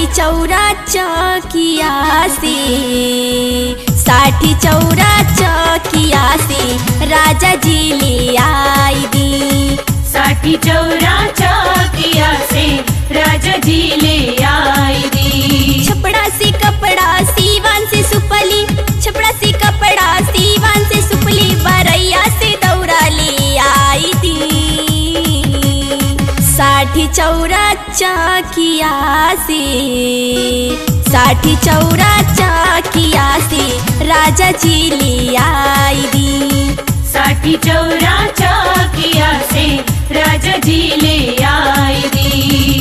साठी चौरा चकिया से साठी चौरा चकिया से राजा जी ले आई दी साठी चौरा चौकिया से राजा जी ले आई दी छपड़ा से कपड़ा सीवान से सुपली छपड़ा से कपड़ा सीवान से सुपली बरैया से दौरा ले आई दी साठी चौरा चकिया से साठी चौरा चकिया से राजा जी ले आई दी साठी चौरा चौकिया से राजा जी ले आई दी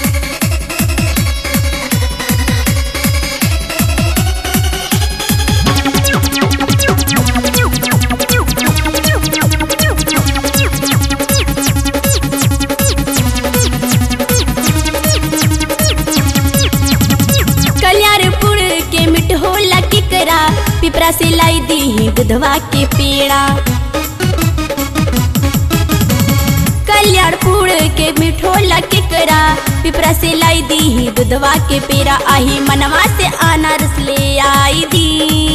कल्याणपुर के मिठोला किकरा पिपरा से लाई दी दुधवा के पेड़ा कल्याणपुर के मिठोला किकरा पिपरा से लाई दी दुधवा के पेड़ा आही मनवा से अनारस ले आई दी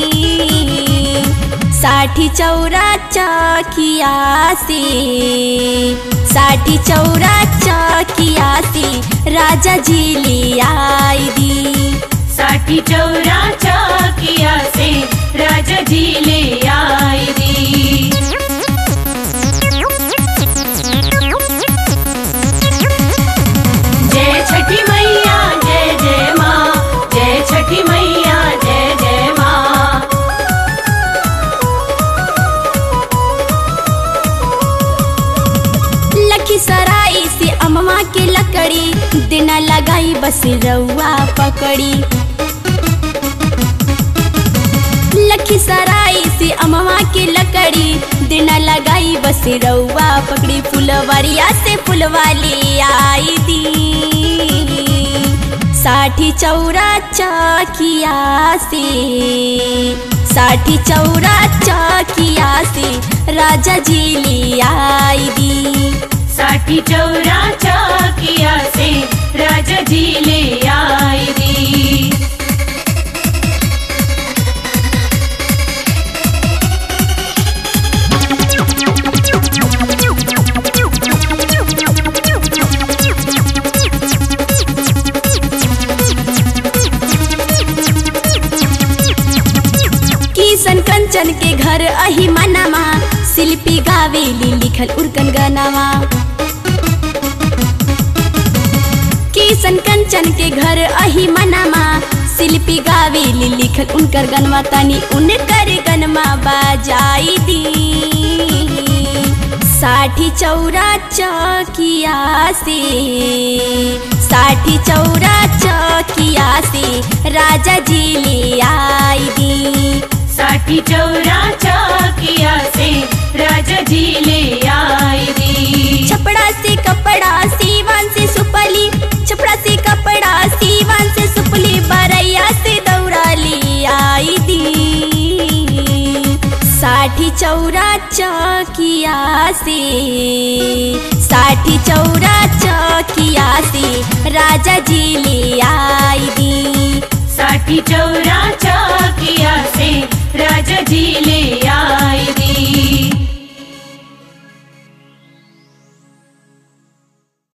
साठी चौरा चकिया से साठी चौरा चकिया से राजा जी ले आई दी साठी चौरा चौकिया से राजा जी ले आई दी जय छठी मैया जय जय माँ जय छठी मैया जय जय माँ लखीसराय से अमवा के लकड़ी दिन लगाई बस रउआ पकड़ी लखीसराय से अमवा के लकड़ी दिन लगाई बस रउआ पकड़ी फुलवरिया से फुलवा ले आई दी साठी चौरा चकिया से साठी चौरा चकिया से राजा जी ले आई दी साठी चौरा चौकिया से राजा जी ले आई दी किशन कंचन के घर अही मनामा शिल्पी गावेली लिखल उर्कन गनावा किशन कंचन के घर अही मनामा शिल्पी गावेली लिखल उनकर गनवा तनी उनकर गनमा बाजाई दी साठी चौरा चकिया से साठी चौरा चकिया से राजा जी ले आई दी साठी चौरा चौकिया से राजा जी ले आई दी छपड़ा से कपड़ा सीवान से सुपली छपड़ा से कपड़ा सीवान से सुपली बरैया से दौड़ा ले आई दी साठी चौरा चकिया से साठी चौरा चकिया से राजा जी ले आई दी साठी चौरा चौकिया से राजा जी ले आई